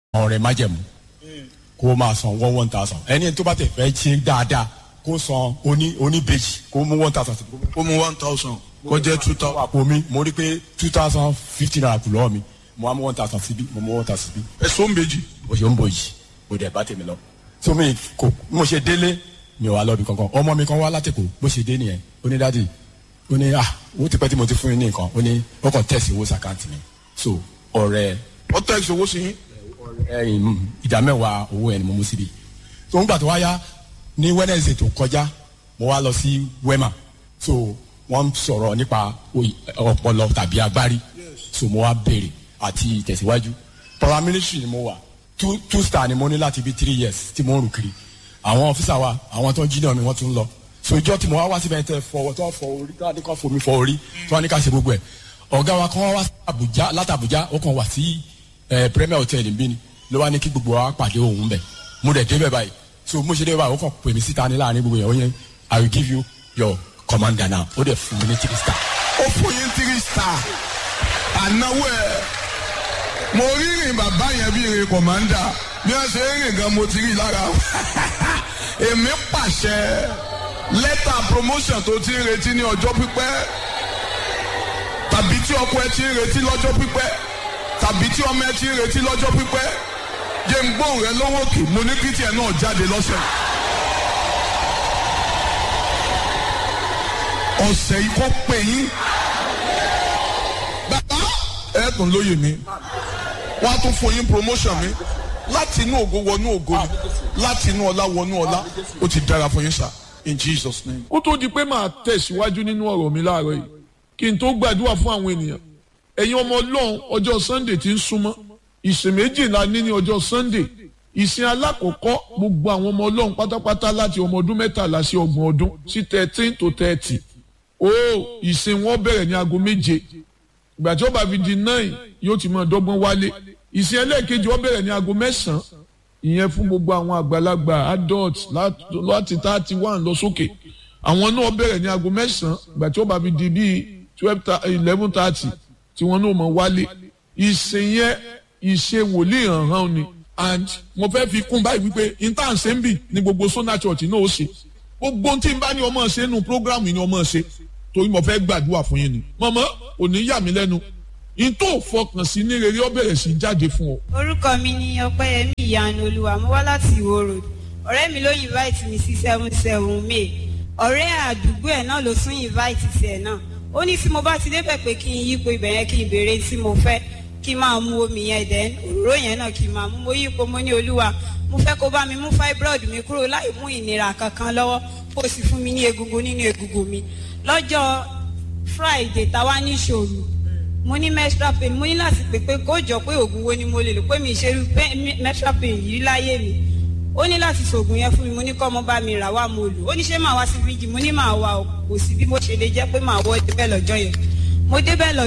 ọ̀rẹ́ májẹ̀mú kó máa san one one thousand ẹni tó bá tẹ̀ fẹ́ ṣe dáadáa kó san oní oníbejì kó mú one thousand síbi ó mú one thousand kó jẹ́ two thousand. àpò mi mo rí pé two thousand fifty naira kù lọ́wọ́ mi mo wá mú one thousand síbi mo mú one thousand síbi ẹ̀sọ́ méjì. bó ṣe ń bọ̀ yìí mo dẹ̀ bá tèmi lọ. tó mi kò mo ṣe délé mi ò wá lọ́bi kankan ọmọ mi kan wá látẹ̀kọ̀ bó ṣe dé nìyẹn ó ní dádì ó ní ah owó ti pẹ́ tí mo ti fún yín ní nǹkan ó ní ó kàn tẹ̀sí owó sàkáǹtì mi so ọ̀rẹ́ wọ́n tẹ̀ ìṣòwò sí yín. ẹyin ìdá mẹ́wàá owó ẹni mo mú síbi so nígbà tó wá yá ní wednesday tó kọjá mo wá lọ sí wema so wọ́n sọ̀rọ̀ nípa oy- ọpọlọ tàbí agbárí so mo wá béèrè àti ìtẹ̀síwájú paramilitary ni mo wà two two star ni mo ní láti bí three years tí mo ń rù kiri àwọn ọ́fíìsà wa àwọn tó ń jí náà mi wọ́n tún ń lọ so ìjọ tí mo wá wá síbẹ̀ tẹ fọwọ́ tó fọ orí tó wá ní ká fomi fọ orí tó wá ní ká ṣe gbogbo ẹ̀ ọ̀gá wa kan wá wá sí Àbújá láti Àbújá ó kàn wá sí ẹ premier hotel nbí ni ló wá ní kí gbogbo wa pàdé òun bẹ̀ mo dẹ̀ débẹ̀ báyìí so mo ṣe débẹ̀ báyìí ó kàn pè mí síta ní láàrin gbogbo yẹn ó yẹn I will give you your commander now ó dẹ̀ fún mi ní three star ó fún yín three star ànáwó ẹ̀ mo rí rìn bàbá yẹn bí rìn kọ̀mándà bí wọ́n ṣe ń rìn gan mo ti rí lára èmi pàṣẹ lẹ́tà promotion tó ti ń retí ní ọjọ́ pípẹ́ tàbí tí ọkọ ẹ ti ń retí lọ́jọ́ pípẹ́ tàbí tí ọmọ ẹ ti ń retí lọ́jọ́ pípẹ́ jẹ́ ń gbóhùn rẹ lọ́wọ́ kì mo ní kí tiẹ̀ náà jáde lọ́sẹ̀. ọ̀sẹ̀ yìí kọ́ pé yín bàbá ẹ tún lóye mi wọ́n á tún fún yín promotion mi láti inú ògo wọnú ògo ni láti inú ọlá wọnú ọlá ó ti dára fún yín sá in Jesus name. ó tó di pé màá tẹ̀síwájú nínú ọ̀rọ̀ mi láàárọ̀ yìí kí n tó gbàdúrà fún àwọn ènìyàn ẹ̀yin ọmọ ọlọ́run ọjọ́ sunday ti ń súnmọ́ ìsìn méjìlá ní ní ọjọ́ sunday ìsìn alákọ̀ọ́kọ́ gbogbo àwọn ọmọ ọlọ́run pátápátá láti ọmọ ọdún mẹ́tàlá sí ọgbọ̀n ọdún sí thirteen to thirty ó ìsìn wọn bẹ̀rẹ̀ ní aago méje ìgbà tí ó bá fi di nine yóò ti máa dọ́gbọ́n wálé ìsìn ẹlẹ́ẹ̀kejì ó bẹ̀rẹ̀ ní aago mẹ́sàn-án ìyẹn fún gbogbo àwọn àgbàlagbà adults láti- láti thirty one lọ sókè àwọn náà bẹ̀rẹ̀ ní aago mẹ́sàn-án ìgbà tí ó bá fi di bíi twelve eleven thirty tí wọ́n náà mọ̀ wálé ìsìn yẹn ìṣe wòlíì hàn-hàn ni and mo fẹ́ fi kún báyìí wípé intan ṣe ń bì ní gbogbo sona church náà ó ṣe gbogbo tí n bá ní ọmọ ṣe nù program ni ọmọ ṣe torí mo fẹ́ gbàdúrà fún yín ni mọ̀mọ́ òní yà mí lẹ́nu n tó fọkàn sí ní rere ó bẹ̀rẹ̀ sí jáde fún ọ. orúkọ mi ni ọpẹ́yẹmí ìyanu olúwa mo wá láti ìwó road ọ̀rẹ́ mi ló invite mi sí seven seven may ọ̀rẹ́ àdúgbò ẹ̀ náà ló tún invite sí ẹ̀ náà ó ní tí mo bá ti débẹ̀ pé kí n yípo ibẹ̀ yẹn kí n béèrè tí mo fẹ́ kí n máa mu omi yẹn dẹ̀ òróró yẹn náà kí n máa mú mo yípo mo ní olúwa mo fẹ́ kó bá mi mú fibroid mi kúrò láì mú ìnira kankan lọ́wọ́ kó sì fún mi ní egungun nínú egungun mi lọ́jọ́ friday táwa ní ìṣòro mo ní menstrual pain mo ní láti pè pé kó jọ pé oògùn wo ni mo lè lò pé mi ṣe irú pain- menstrual pain yìí láyé mi ó ní láti ṣoògùn yẹn fún mi mo ní kọ́ ọmọ bá mi rà wá mo lò ó ní ṣé màá wá sí fíjì mo ní màá wá o kò sí bí mo ṣe lè jẹ́ pé màá wọ́ débẹ̀ lọ́jọ́ yẹn mo débẹ̀ lọ́jọ́